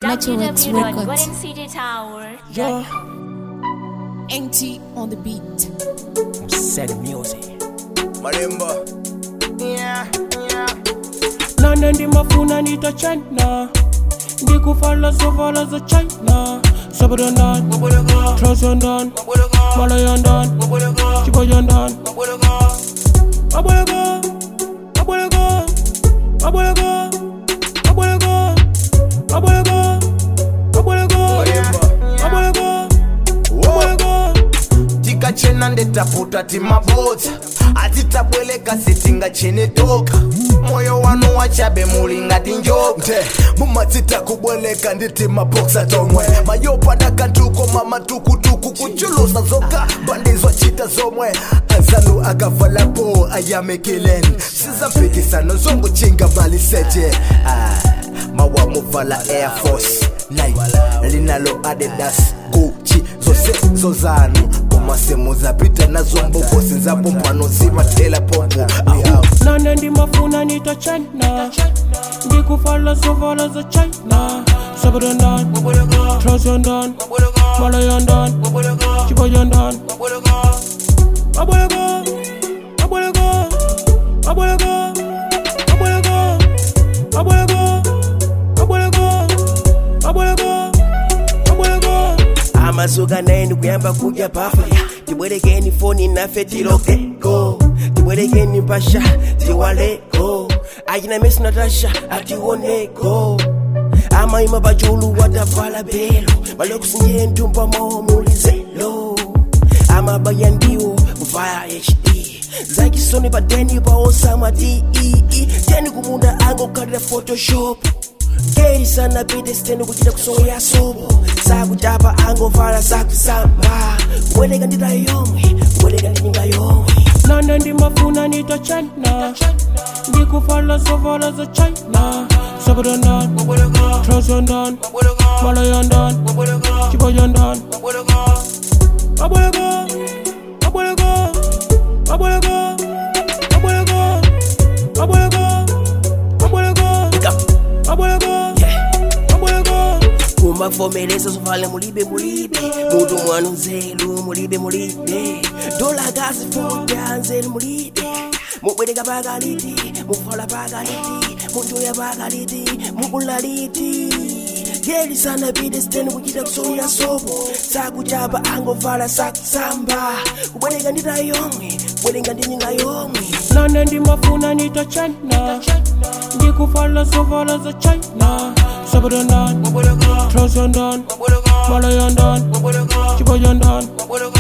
Naturalx Records. www.goldencitytower.com. NT on the beat. Said music. Marimba. Yeah, yeah. nane ndimafuna nitachana ndikufala zovala za china sabadandan transandan malayandan chibayandan abwelego abwelego abwelego abwelego abwelego abwelego Marimba. abwelego Whoa. abwelego tikachena ndetafuta timabodza atitabweleka sitingachenetoka moyo wanu wachabe muli ngati njoka nte mumadzita kubweleka nditi maboksa tomwe mayopada kantuko mamatukutuku kuchulusa zoka bandizwa chita zomwe anzanu akavalapo ayamekileni sizampikisano zonguchinga maliseche ah, mawamuvala air force nike linalo adidas guchi zose zozanu komasemu zapita nazo mbokosi nzapo mpano zimatela popo Ahu. nane ndimafuna nitachana ndikufala zovala za china sabadandan transandan malayandan chibayandan abwelego abwelego abwelego abwelego abwelego abwelego abwelego abwelego amazuka naye ndikuyamba kudya pafaya tibwerekeni foni nafe tilokeko tibwerekeni mpasha tiwaleko achina mesi natasha atiwoneko amaima pachulu watavala belo malokusinje ntumba mo mulizelo amabaya ndiwo via hd zakisoni padeni paosama tee teni kumunda angokhalira photoshop geri sana pite siteni kuchita kusoya sobo sakuchapa angovala sakusamba kubweleka ndita yomwe kubweleka ndi nyinga yomwe nane ndimafuna nitachana ndikufala zovala za china sabadandan transandan malayandan chibayandan abwelego abwelego abwelego abwelego abwelego abwelego abwelego abwelego kumakuvomereza zovale mulibe mulibe mutu mwanu nzeru mulibe mulibe dola gazi futa nzeru mulibe mubwereka pakaliti muvala pakaliti munjoya pakaliti mukulaliti geli sana pite siteni kuchita kusoya sopo sakuchapa angovala sakusamba kubwereka ndita yomwe kubwereka ndi nyinga yomwe nane ndimafuna nitachana ndikufala zovala za china sabadandan transandan malayandan chibayandan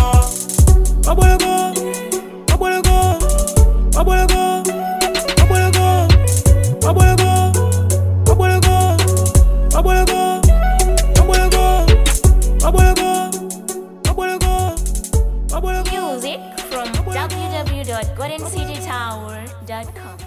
abwelego abwelego abwelego abwelego abwelego abwelego abwelego abwelego abwelego abwelego abwelego Music from www.goldencitytower.com.